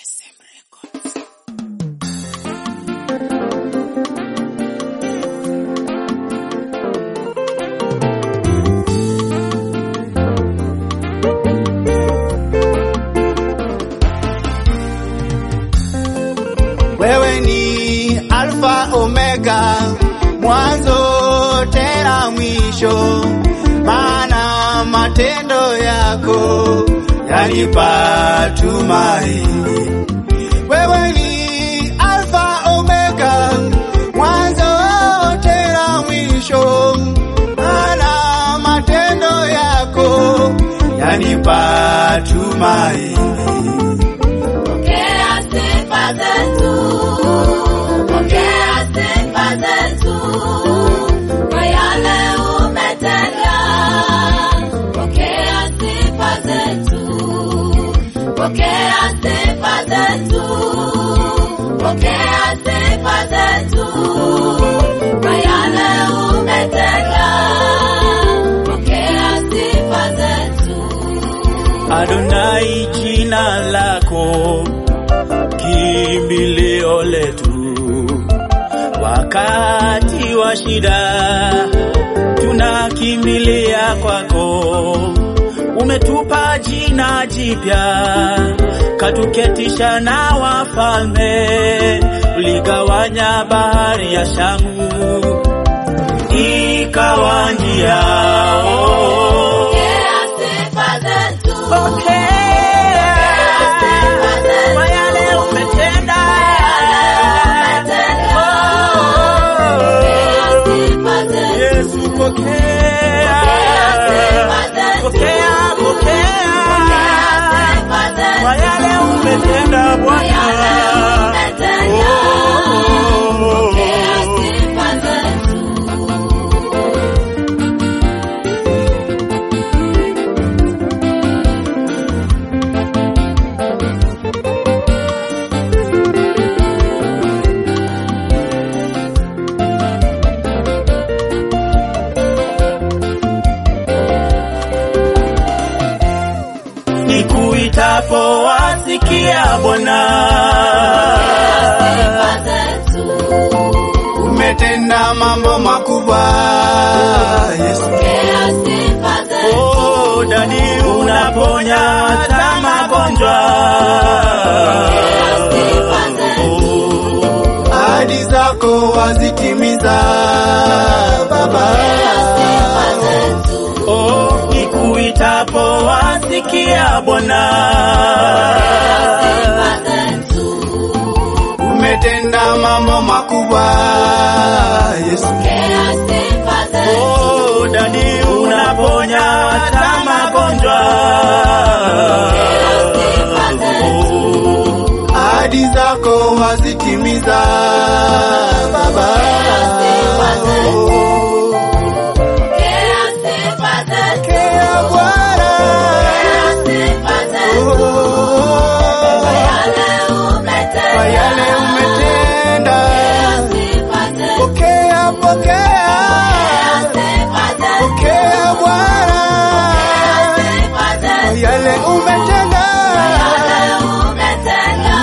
Wewe ni Alfa Omega, mwanzo tena mwisho, maana matendo yako yanipa tumaini. Wewe ni Alfa Omega, mwanzo tena mwisho, maana matendo yako yanipa tumaini. Pokea sifa zetu, pokea sifa zetu kwa yale umetenda. Pokea sifa zetu, pokea sifa zetu, pokea sifa zetu kwa yale umetenda. Pokea sifa zetu. Adonai, jina lako kimbilio letu, wakati wa shida tunakimbilia kwako. Umetupa jina jipya, katuketisha na wafalme, uligawanya bahari ya Shamu ikawa njia oh. Pokea sifa zetu. Pokea kwa yale umetenda. Yesu, pokea. Pokea, pokea kwa yale umetenda Bwana. Oh. Nikuitapo wasikia Bwana. Umetenda mambo makubwa Yesu. Oh, dadi unaponya hata magonjwa. Ahadi zako wazitimiza Baba. Oh, nikuitapo wasikia Bwana. Umetenda mambo makubwa Yesu. Oh, dadi unaponya hata magonjwa. Ahadi zako wazitimiza Baba. Pokea Bwana. Oh, Kwa yale umetenda. Pokea, pokea. Pokea Bwana. Kwa yale umetenda. Umetenda.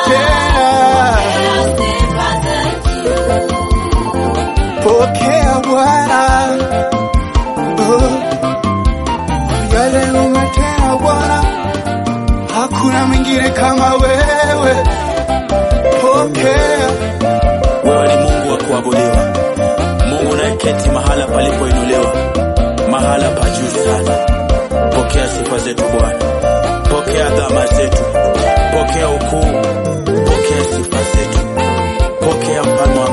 Pokea Bwana. Oh, yale umetenda Bwana, hakuna mwingine kama wewe. Pokea, Wewe ni Mungu wa kuabudiwa, Mungu unayeketi mahala palipoinuliwa, mahala pa juu sana. Pokea sifa zetu Bwana, pokea dhama zetu, pokea ukuu, pokea sifa zetu, pokea mfalme wa